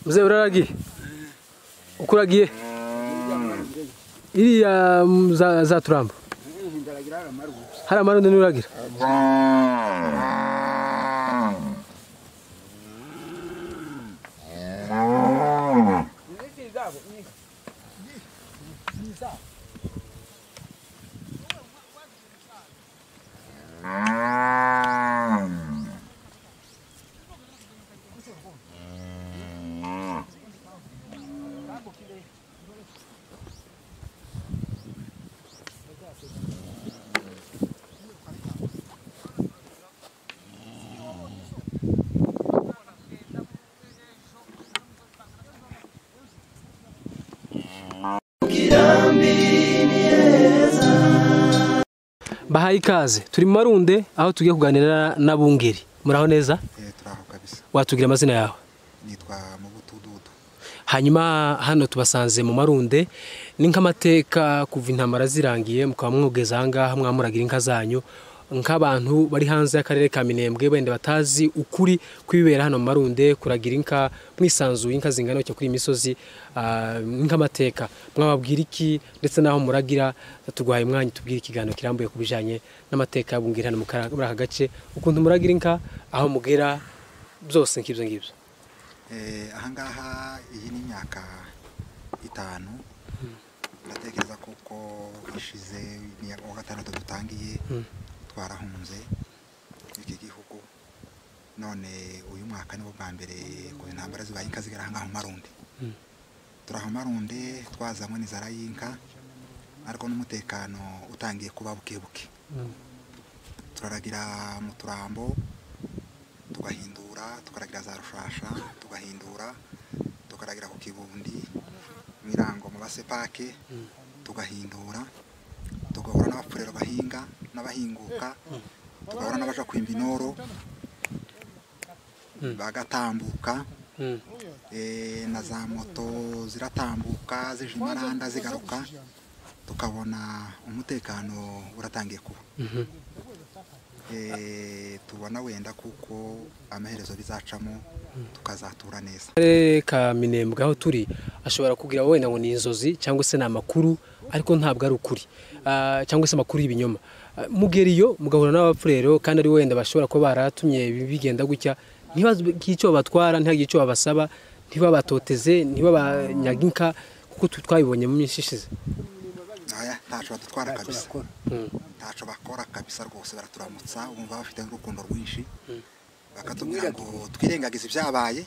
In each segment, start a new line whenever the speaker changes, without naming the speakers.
muzehe uraragiye ukuragiye iriya mm, za- za turamba
ndaragira hari amarugu
hari amarundi n'uragira bahaye ikaze turi mu marunde aho tugiye kuganira na bungeri muraho neza
turaho kabisa
watubwira amazina yawe
nitwa mu butududu
hanyuma hano tubasanze mu marunde ni nk'amateka kuva intambara zirangiye mukaba mwogeza aha ngaha mwamuragira inka zanyu nk'abantu bari hanze y'akarere ka minembwe wenda batazi ukuri kw'ibibera hano mu marunde kuragira inka mwisanzuye inka zingana gutya kuri iyi misozi ah, nk'amateka mwababwira iki ndetse n'aho muragira turwaye umwanya tubwire ikiganiro kirambuye ku bijyanye n'amateka y'abungeri hano mu kara- muri aka gace ukuntu muragira inka aho mugera byose nk'ibyo ngibyo
Eh, ahangaha iyi ni imyaka itanu ndatekereza kuko ishize ni uwa gatandatu dutangiye
Mm.
twarahunze iki gihugu none uyu mwaka niwo bwa mbere ku ntambara zibaye inka zigera ahangaha mu marundi turaha mu marundi twazamo n'inzara y'inka ariko n'umutekano utangiye kuba bukebuke
Mm.
turaragira mu turambo tugahindura tukaragira za rushasha tugahindura tukaragira ku kibundi mirango mu basepake tugahindura tugahura n'abapfurero bahinga n'abahinguka tugahura n'abaja kwimba inoro
Mm.
bagatambuka
Mm.
eh, na za moto ziratambuka zije imaranda zigaruka tukabona umutekano uratangiye kuba
Mhm.
Eh, tubona wenda kuko amaherezo bizacamo tukazatura neza
akarere ka minembwe aho turi ashobora kugira wenda ngo ni inzozi cyangwa se ni amakuru ariko ntabwo ari ukuri Ah, cyangwa se amakuru y'ibinyoma Ah, mugera iyo mugahura n'abapfurero kandi ari wenda bashobora kuba baratumye bi- bigenda gutya ntibagire icyo babatwara ntihagire icyo babasaba ntibabatoteze ntibabanyaga inka kuko tu- twabibonye mu minsi ishize
aya ntaco badutwara kabisa
Mm.
ntaco bakora kabisa rwose baraturamutsa wumva bafite n'urukundo rwinshi bakatubwira ngo twirengagize ibyabaye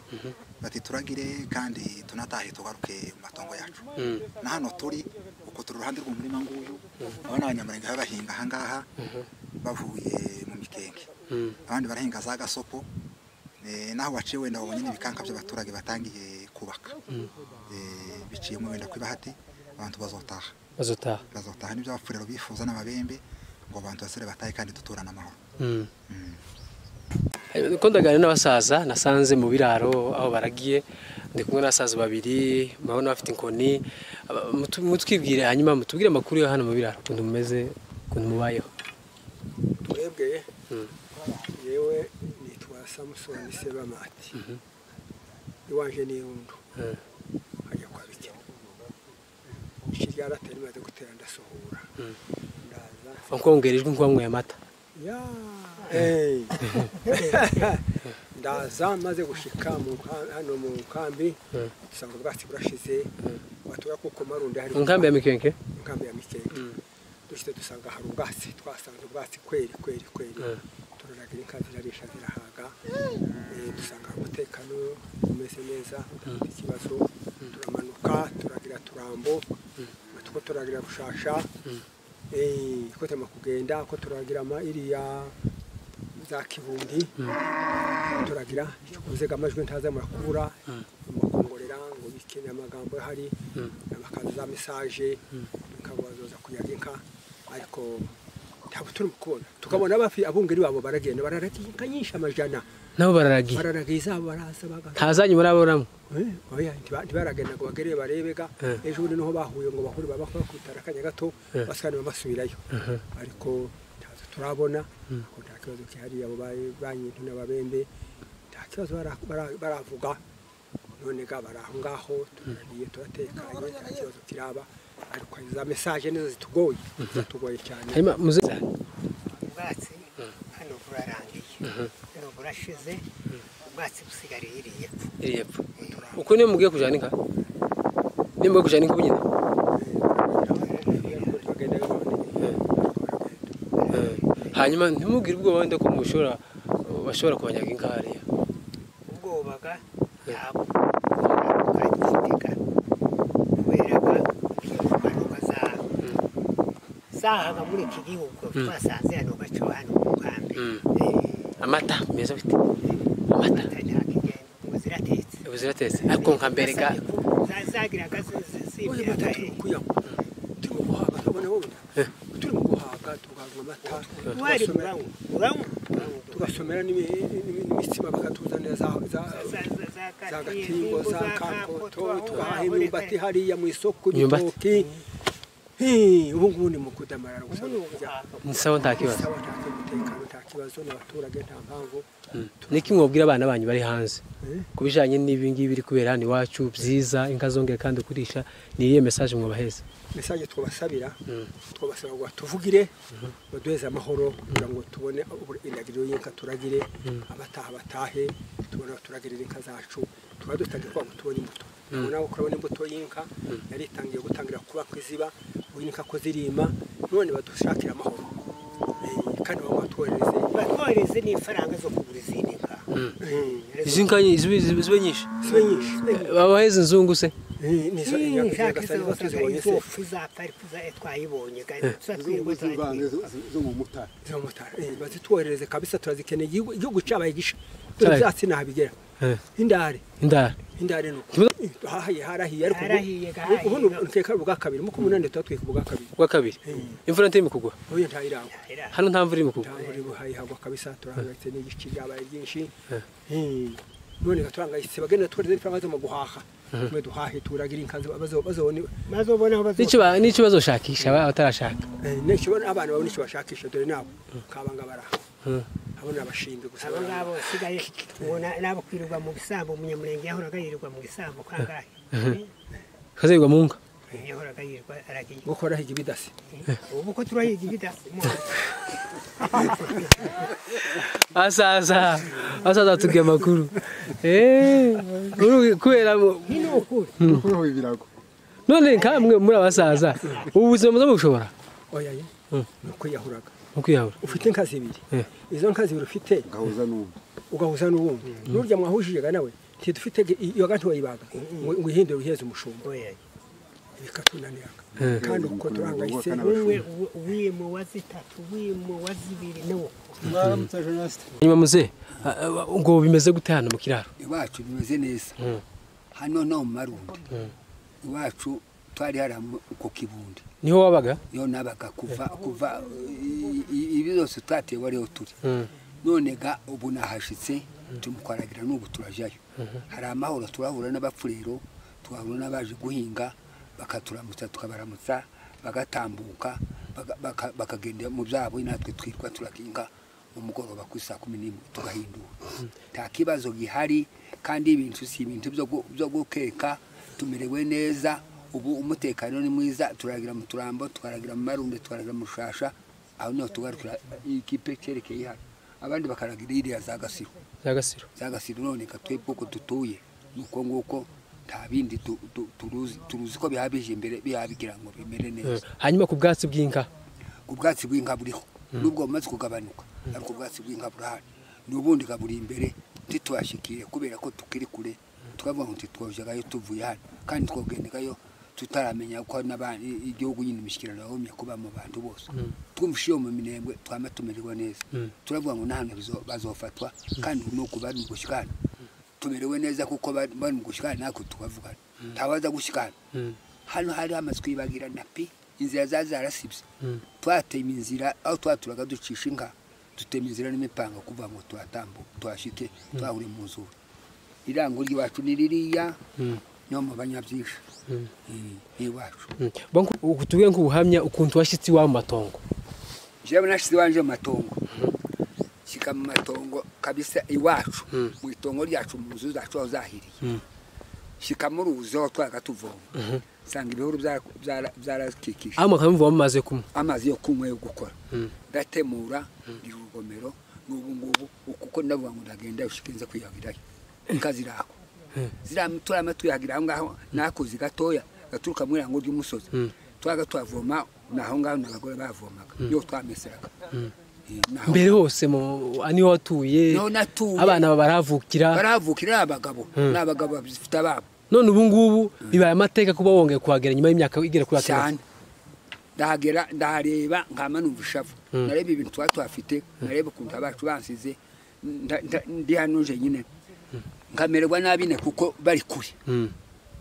bati turagire kandi tunatahe tugaruke mu matongo yacu
Mm.
na hano turi uko turi uruhande rw'umurima nguyu aba ni abanyamurenge baba bahinga ahangaha bavuye mu mikenge
Mm.
abandi barahinga za gasopo eh, naho waciye wenda wabonye n'ibikanka by'abaturage batangiye kubaka Eh, biciyemo wenda kw'ibahati abantu bazotaha
bazotaha
bazotaha n'ibyo abapfurero bifuza n'ababembe ngo abantu basire batahe kandi duturane amahoro
Mm.
Mm.
Ko ndaganira n'abasaza nasanze mu biraro aho baragiye ndi kumwe n'abasaza babiri murabona bafite inkoni aba- mutu- mutwibwire hanyuma mutubwire amakuru yo hano mu biraro ukuntu mumeze ukuntu mubayeho
twebwe
Mm.
yewe nitwa samusoni sebamati iwanje ni irundu
Mm.
nkajya kwa bikira iki ryaratari rimaze gutera ndasuhura
Mm.
ndaza
wakongera ijwi nk'uwanyweye amata
ya eh. ndaza maze gushika mu nka- hano mu nkambi
Mm.
usanga ubwatsi burashize watura kuko marundi hari
inkambi ya mikenke
inkambi ya mikenge dushyitse dusanga hari ubwatsi twasanze ubwatsi kweri kweri kweri
Mm.
turaragira inka zirarisha zirahaga Eh, dusanga hari umutekano umeze neza udafite ikibazo turamanuka turagira turambo tuko turagira rushasha Eh, ko turimo kugenda ko turagira ama iriya za kibundi turagira icyo kuvuga amajwi ntazamara kubura amakongorera ngo bikeneye amagambo ahari bakaza za mesaje bakabazoza kuyaga inka ariko ntabwo turi kubona tukabona abafi abungeri babo baragenda bararagiye inka nyinshi amajana
nabo bararagiye
bararagiye izabo baraza bagaza
ntazanyu murabonamo
Eh, oya, ntiba- ntibaragenda ngo bagere barebega
Eh.
ejo bundi niho bahuye ngo bahure babakora kwitara akanya gato
Eh.
basanira basubirayo ariko ntazo turabona ngo nta kibazo kihariye abo banyintu n'ababembe nta kibazo bara- bara- baravuga none ga bari aho ngaho turariye turatekanye nta kibazo kiraba ariko hari za mesaje nizo zitugoye zatugoye cyane
hanyuma muze
ubwatsi hano burarangiye hano burashize ubwatsi busigariye iriya
iri hepfo uko niyo mugiye kujana inka niyo mugiye kujana inka bunyine
bagenda babona
hanyuma ntimugire ubwoba wenda ko mushobora bashobora kubanyaga inka hariya
ubwobaga ntabwo ukagitegeka kubera ko impanuka zahaga zahaga muri iki gihugu twasanze hano gaco hano mu kambi
Mm.
Eh,
amata meza afite amata
atari hakigenda ngo ziratetse
ubu ziratetse ariko nka mbere ga
Zasabye ko za- zagiraga zibira
turi mu kuyankwa turi mu guhaga turabona wowe turi mu guhaga tugahabwa amata
wari
tugasomera
uranywa uranywa
tugasomera n'imi- n'imi- n'imitsima bakatuzanira za za- za gatimbo za kankoto tugahaha imyumbati hariya mu isoko
Imyumbati.
igitoki Hi, ubu ngubu ni mu kudamarara gusa no kurya
ni sawa nta kibazo
Sawa, nta mutekano nta kibazo n'abaturage nta mpamvu
niki mwabwira abana banyu bari hanze
Eh?
ku bijyanye n'ibi ngibi biri kubera hano iwacu byiza inka zongeye kandi kurisha ni iriya mesaje mwabaheza
mesaje twabasabira twabasaba ngo batuvugire baduheze amahoro kugira ngo tubone ubu- indagiriro y'inka turagire abataha batahe tubone abaturagirira inka zacu tuba dutangiye kugira ngo tubone imbuto ubu nawe kurabona imbuto y'inka yari itangiye gutangira kuba ku iziba ubu inka ko zirima none badushakira amahoro Eh, kandi baba batwohereze
batwohereze n'ifaranga zo kugura izindi nka
izi nka zibe nyinshi
sibe nyinshi
babaheza inzungu se
Eh, ni izo
Eh,
nyaka
nshaka
zigasa
izo
niba
wasaga
tuzibonye se
izofu za pariku za twayibonye ga- tuba twirirwa
z'ibanze
turayiba.
zo mu mutara
zomutara bazitwoherereze kabisa turazikeneye igihugu igihugu cyabaye gisha
Cyabaye.
dore byatsi ntabigera
Eh.
indare
indara
indare ni uku
Kibuga-
hahaye harahiye ariko
Harahiye, gahahiye.
ubu nukeka ubwa kabiri mu kumunani tutatwika ubwa kabiri
ubwa kabiri imvura ntiri mu kugwa
uyu ntayirangwa
Era,
hano nta mvura iri mu kugwa
ntabwo buhaye hagwa kabisa turahangayitse n'igice ryabaye ryinshi Eh, none ga turahangayitse bagenda twohereza ifaranga zo mu guhaha mwe duhahe turagira inka ziba- bazo- bazobone
maze ubone aho bazo-
n'icyo ba- n'icyo bazoshakisha aba- abatarashaka
eh, n'icyo bona abana babone icyo bashakisha dore nabo kabanga baraha abo ni abashimbi gusa
abo ngabo basigaye ubona nabo kwirirwa mu gisambo umunyamurenge yahoraga yirirwa mu gisambo kangahe
kazayirwa mu nka
Eh, yahoraga yirirwa aragiye
gukora higi bidasi
ubu ko turayiga ibidasi
asaza asaza atubwiye amakuru Eh, uru- kubera mu-
ni ukuri
kuriho ibirago
none nkamwe muri abasaza ubu buzima muze mubushobora
oya ye
Mm.
ni uko yahuraga
mu kwiyahura
ufite inka zibiri
Eh.
izo nka zibiri ufite
ugahuza n'undi
ugahuza n'uwundi n'urya mwahujije nawe ntidufite iyo gantu wayibaga ngo ngo ihindure uheze umushumba bikatunanira kandi uko turangayitse
umwe wimo wa zitatu wimo wa zibiri n'uko
mwaramutse jenoside
nyuma muze ah, ah, ngo bimeze gute hano mu kiraro
iwacu bimeze neza hano no mu marundi iwacu twari hari ku kibundi
niho wabaga
yo nabaga kuva kuva i- i- ibi byose twateye wariho turi
Mm.
none ga ubu nahashitse tumukwaragira n'ubu turajayo hari amahoro turahura n'abapfurero tugahura n'abaje guhinga bakaturamutsa tukabaramutsa bagatambuka baga- baka- bakagenda mu byabo natwe twirwa turakinga umugoroba ku saa kumi n'imwe tugahindura nta kibazo gihari kandi ibintu si ibintu byo gu- byo gukeka tumerewe neza ubu umutekano ni mwiza turaragira mu turambo tukaragira mu marunde tukaragira mu rushasha aho niho tugarukira ikipe cyerekeye hano abandi bakaragira iriya za gasiro
zagasiro
za gasiro none ka twebwe uko dutuye ni uko nguko nta bindi tu- tu- turuzi turuzi ko biba bije imbere biba bigira ngo bimere
Mm.
neza
hanyuma ku bwatsi bw'inka
ubwatsi bw'inka buriho nubwo bumaze kugabanuka ariko ubwatsi bw'inka burahari n'ubundi ka buri imbere ntitubashikiye kubera ko tukiri kure tukavuga ngo ntitwojagayo tuvuye hano kandi twogendagayo tutaramenya ko n'abandi igihugu nyine imishyikirano yagumye kuba mu bantu bose twumvishe iyo mu minembwe twama tumererwa neza turavuga ngo n'ahantu bizo- bazofatwa kandi ubu ni ukubari mu gushyika hano tumerewe neza kuko bari bari mu gushyika hano natwe tukavugana ntawaza gushyika hano hano hari amazu kwibagirana pe inzira za zarasibye twatema inzira aho twaturaga ducisha inka dutema inzira n'imipanga kuva ngo tuhatambuke tuhashike twahure mu nzuri irango ry'iwacu ni ririya niyo mu banyabyinshi iwacu
Mm. Banku, uku tubwire nk'ubuhamya ukuntu washyitse iwawe mu matongo
jewe nashize iwanje mu matongo shyika mu matongo kabisa iwacu mu itongo ryacu mu nzu zacu aho zahiriye shika muri ubuzeho twaga tuvoma nsanga ibihuru byara- byara- byarakikije
aho mukaba muvuga mumaze kumwe
amazi yo kunywa yo gukora
Mm.
ndatemura ndi urugomero n'ubu ngubu kuko ndavuga ngo ndagenda ushike nze kwiyahirayo inka ziraho ziriya turama tuyagira aho ngaho nakoze gatoya gaturuka muri ngo ry'umusozi twaga twavoma naho ngaho n'abagore bavomaga yo twameseraga Eh, naho-
mbere hose mu- niho watuye
niho natuye
abana baravukira
baravukira ari abagabo ni abagabo babifite ababo
none ubu ngubu bibaye amateka kuba wongeye kuhagera nyuma y'imyaka igera kuri
cyane
batandatu
ndahagera ndahareba nkama numva ishavu nareba ibintu tuba tuhafite nareba ukuntu abacu bansize nda- nda- ndi hano nje nyine nkamererwa nabi ne kuko bari kure
Mm.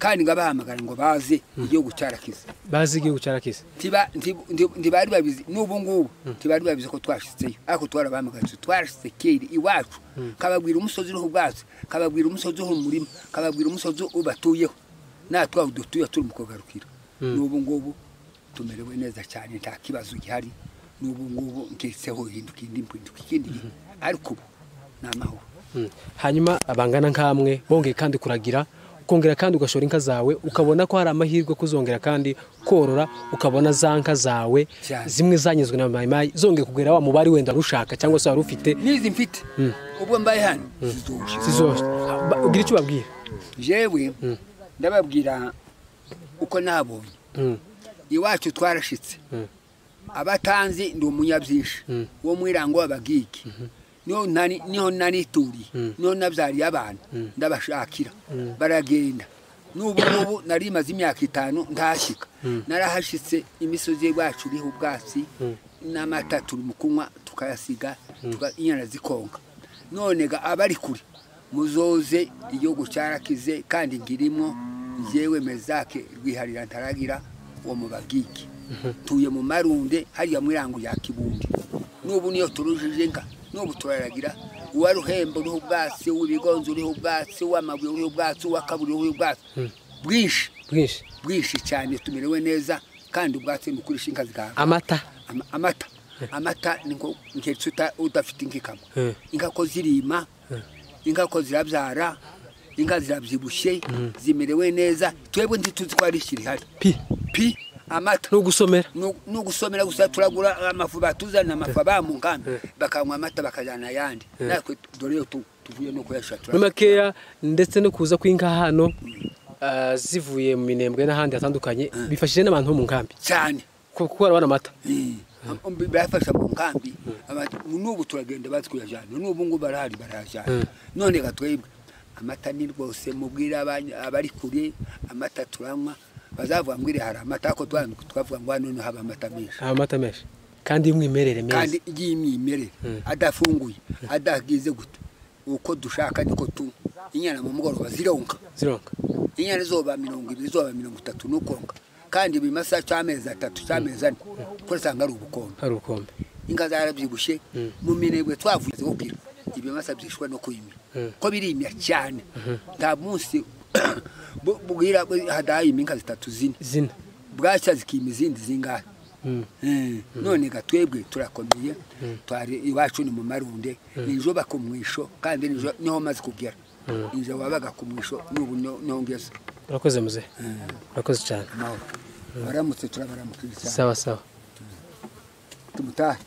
kandi ngabahamagara ngo baze igihugu cyarakize
bazi igihugu cyarakise
Ntiba- nti- nti- ntibari babizi n'ubu ngubu ntibari babizi ko twashitseyo ariko twarabahamagaritse twashitse kera iwacu kababwira umusozi uriho ubwatsi kababwira umusozi uriho umurima kababwira umusozi ubatuyeho natwe aho dutuye turi mu kugarukira n'ubu ngubu tumerewe neza cyane nta kibazo gihari n'ubu ngubu ngeretseho hinduka indi mpinduka ikindi gihe ariko ubu ni amahoro
Mm. hanyuma abangana nk'amwe bongeye kandi kuragira ukongera kandi ugashora inka zawe ukabona ko hari amahirwe yo kuzongera kandi korora ukabona za nka zawe
Cyane.
zimwe zanyuzwe na mayimayi zongeye kugera wa mubari wenda warushaka cyangwa se wari ufite
n'izi mfite ubwo mbaye hano zizoshe
zizose Ba- ugira icyo ubabwira
jewe ndababwira uko nabonye
Mm.
iwacu twarashitse abatanzi ndi umunyabyinshi wo mwirango w'abagiki niho nani- niho nanituriye niho nabyariye abana ndabashakira baragenda n'ubu ngubu nari maze imyaka itanu ntashyika narahashyitse imisozi y'iwacu iriho ubwatsi n'amata turi mu kunywa tukayasiga tuka- inyana zikonka none ga abari kure muzoze igihugu cyarakize kandi ngirimo njyewe mezake rwiharira ntaragira wo mu bagiki tuye mu marunde hariya mu irango rya kibundi n'ubu niyo turujije nka n'ubu turaragira uwa ruhembo uriho ubwatsi uw'ibigonzi uriho ubwatsi uw'amabuye uriho ubwatsi uw'akaburi uriho ubwatsi bwinshi
bwinshi
bwinshi cyane tumerewe neza kandi ubwatsi ni ukurisha inka zigahaga
amata
Ama- amata amata ni ngo nkeretse uta- udafite inka ikamwa
Eh.
inka ko zirima inka ko zirabyara inka zirabyibushye zimerewe neza twebwe ntituzi ko hari ikirihari
pi
pi amata
ni ugusomera
nu- ni ugusomera gusa turagura amafu batuzana amafu aba mu nganda bakanywa amata bakajyana ayandi natwe dore yo tu- tuvuye no kuyashakira
muri makeya ndetse no kuza kw'inka hano ah, zivuye mu minembwe n'ahandi hatandukanye bifashije n'abantu bo mu nkambi
cyane
ku- kuko barabona amata
bafasha mu nkambi abantu- n'ubu turagenda bazi kuyajyana n'ubu ngubu barahari barayajyana none ga twebwe amata ni rwose mubwire abany- abari kure amata turanywa bazavuga ngo iri hari amata ariko twa- twavuga ngo hano niho haba amata menshi
amata menshi kandi y'umwimerere myiza
kandi y'imyimerere adafunguye adagize gute uko dushaka niko tunywa inyana mu mugoroba zironka
zironga
inyana izoba mirongo ibiri izoba mirongo itatu n'ukonka kandi buri masaha cy'amezi atatu cy'amezi ane kuko usanga ari ubukombe
hari ubukombe
inka zarabyibushye mu minebwe twavuye kubwira ibimasa byishwe no kuyimya ko birimya cyane nta munsi bu- bwira hadahimya inka zitatu zine
zina
bwacya zikima izindi zingahe Eh, none ga twebwe turakomeye twari iwacu ni mu marunde nijo bakumwisho kandi nijo niho maze kugera inje wabaga kumwisho n'ubu no- niho ngeze
urakoze muzehe urakoze cyane
amahoro baramutse turabaramukira cyane
sawa sawa
tumutahe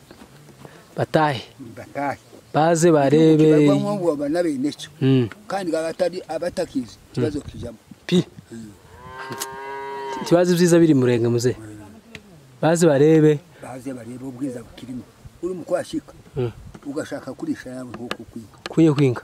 batahe
batahe
baze barebe
kibarwa nk'ubu babana bene cyo
Mm.
kandi abatari abatakizi ikibazo kijamo
pi ikibazo ibyiza biri murenge muzehe baze barebe
baze barebe ubwiza bukirimo uri mu kwashika
Mm.
ugashaka kurisha yawe nko kukwiga
kuye kwinga